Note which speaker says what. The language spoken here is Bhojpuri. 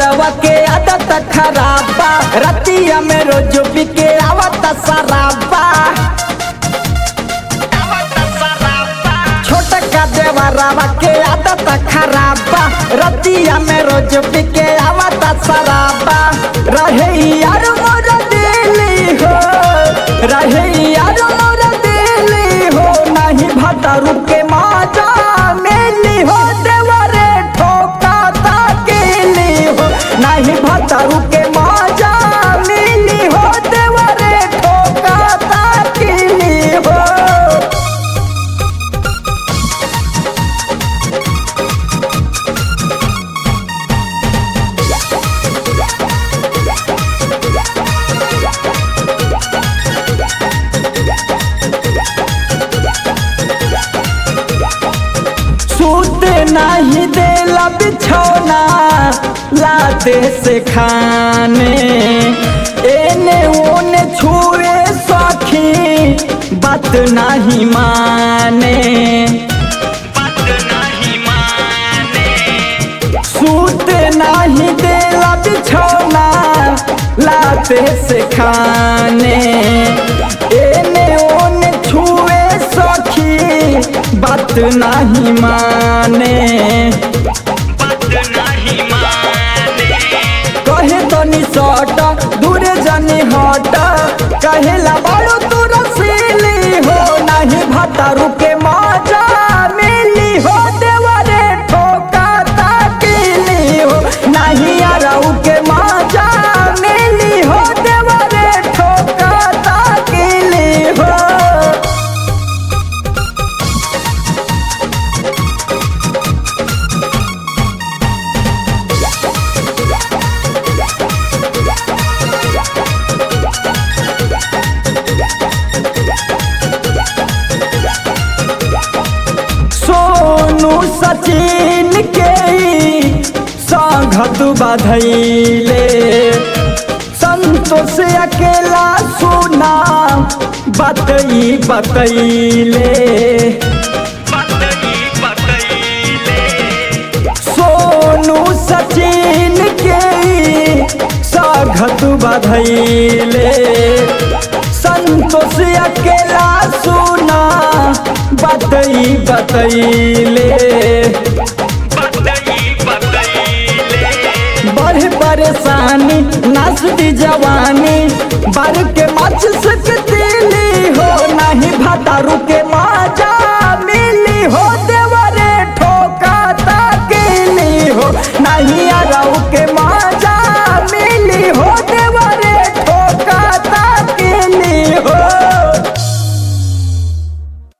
Speaker 1: देवरवा के आदत खराबा रतिया में रोज पी के आवत शराबा छोटका देवरवा के आदत खराबा रतिया में रोज पी के आवत शराबा रहे यार मोर दिली हो रहे यार मोर दिली हो नहीं भटरू के माजा मिली हो देवरे ठोका ताकेली हो नहीं भटरू के माजा मिली हो देवरे ठोका ताकेली हो सूत नहीं देला बिछौना लाते से खाने एने ओने छुए सखी बात नहीं माने सूत नहीं देला बिछौना लाते से खाने एने ओने छुए सखी बात नहीं माने कहे तो निसट दूर जानी हट कहेला बड़ो तू रसीली हो नहीं भतारू के मजा मिली हो देवरे ठोका ताकीली हो नहीं अरऊ के मजा मिली हो देवरे ठोका ताकीली हो सोनू सचिन के संघत बधैले संतोष अकेला सुना बतई बतैले सोनू सचिन के संघत बधैले संतोष अकेला सुना बतई बतैले बड़े परेशानी नाचती जवानी बर के मच सकतीली हो नहीं भटारू के माजा मिली हो देवरे ठोका ताकेली हो नहीं अरऊ के माजा